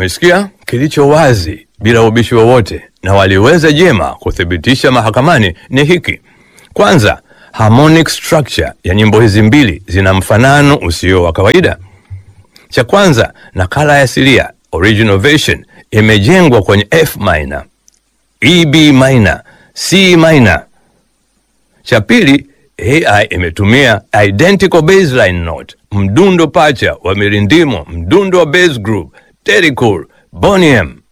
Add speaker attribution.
Speaker 1: Umesikia? Kilicho wazi bila ubishi wowote na waliweza jema kuthibitisha mahakamani ni hiki. Kwanza, harmonic structure ya nyimbo hizi mbili zina mfanano usio wa kawaida. Cha kwanza, nakala ya asilia original version imejengwa kwenye F minor, EB minor, C minor. Cha pili, AI imetumia identical baseline note, mdundo pacha wa mirindimo, mdundo wa bass group, Terry Cool, Boney M.